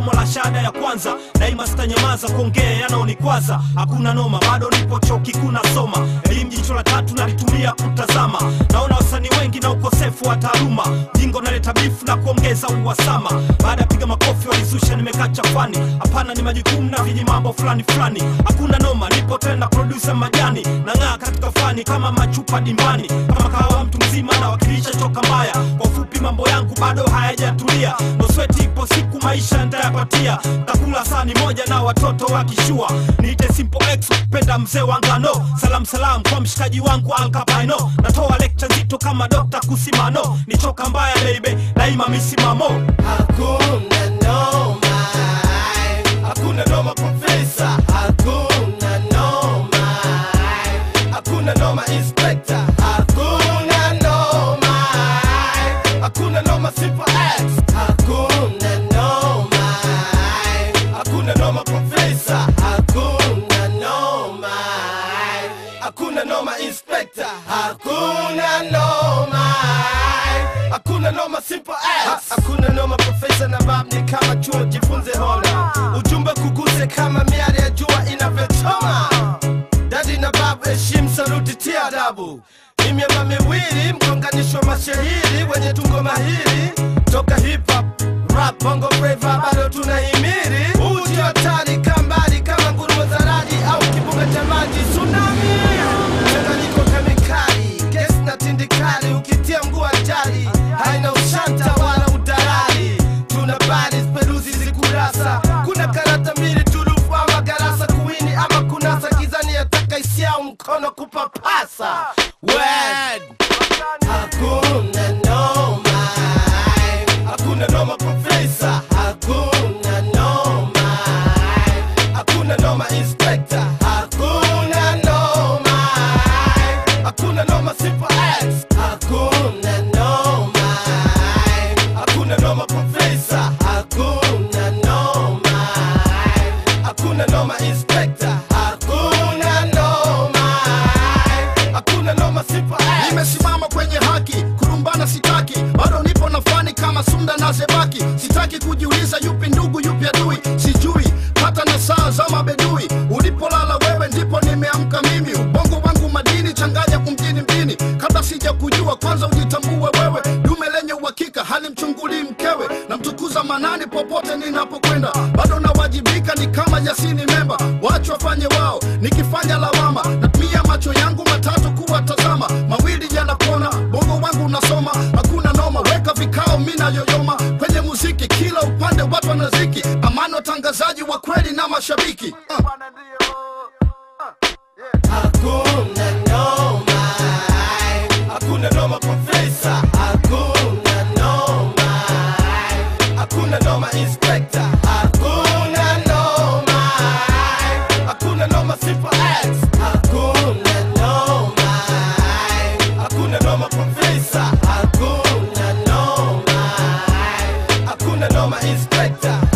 somo la shahada ya kwanza daima sitanyamaza kuongea yanaonikwaza hakuna noma bado nipo chuo kikuu nasoma elimu jicho la tatu nalitumia kutazama naona wasanii wengi na ukosefu wa taaluma jingo naleta bifu na kuongeza uhasama baada ya piga makofi walizusha nimekaa chafani hapana ni majukumu na viji mambo fulani fulani hakuna noma nipo tena produsa majani nang'aa katika fani kama machupa dimbani kama kahawa mtu mzima nawakilisha choka mbaya kwa ufupi mambo yangu bado hayajatulia nosweti ipo siku maisha ntayapatia takula sani moja na watoto wakishua niite simple x penda mzee wa ngano salam salam kwa mshikaji wangu alkapaino natoa lecture nzito kama dokta kusimano ni choka mbaya baby daima misimamo Hakuna noma, hakuna noma profesa, hakuna noma, hakuna noma inspector, hakuna noma, hakuna noma simple X, hakuna noma, hakuna noma profesa, hakuna noma, hakuna noma inspector, hakuna noma, hakuna noma simple X, hakuna noma profesa na bab ni kama chuo, jifunze hona, ujumbe kuguse kama miale ya jua inavyochoma. Dadi na babu, heshimu, saluti, tia adabu. Ni miamba miwili, mgonganisho wa mashahiri wenye tungo mahiri toka hip hop, rap, bongo flava, bado tunahimiri. Uji hatari kambali kama nguruwe za radi au kibuga cha maji tsunami. Mchanganyiko kemikali, gesi na tindikali, ukitia mguu ajali, haina ushanta wala udalali. Tuna bali peruzi zikurasa, kuna karata mbili turufu ama garasa kuwini ama kunasa gizani yataka isiao mkono kupapasa. Word. Hakuna noma, hakuna noma profesa, hakuna noma, hakuna noma inspector, hakuna noma, hakuna noma simple X, hakuna noma, hakuna noma profesa, hakuna noma, hakuna noma inspector, hakuna noma, hakuna noma simple X. nimesimama kwenye haki kurumbana sitaki bado nipo na fani kama sunda na zebaki sitaki kujiuliza yupi ndugu yupi adui sijui hata na saa za mabedui ulipolala wewe ndipo nimeamka mimi ubongo wangu madini changanya kumjini mjini kabla sija kujua kwanza ujitambue wewe dume lenye uhakika halimchungulii mkewe na mtukuza manani popote ninapokwenda bado nawajibika ni kama jasini memba wacho wafanye wao nikifanya lawama natumia macho yangu matatu kuwatazama mawili yanapona bongo wangu unasoma hakuna noma weka vikao mina yoyoma kwenye muziki kila upande watu wanaziki amani watangazaji wa kweli na mashabiki uh. Hakuna noma, hakuna noma profesa, hakuna noma, hakuna noma inspector, hakuna noma, hakuna noma simple X, hakuna noma, hakuna noma profesa, hakuna noma, hakuna noma inspector,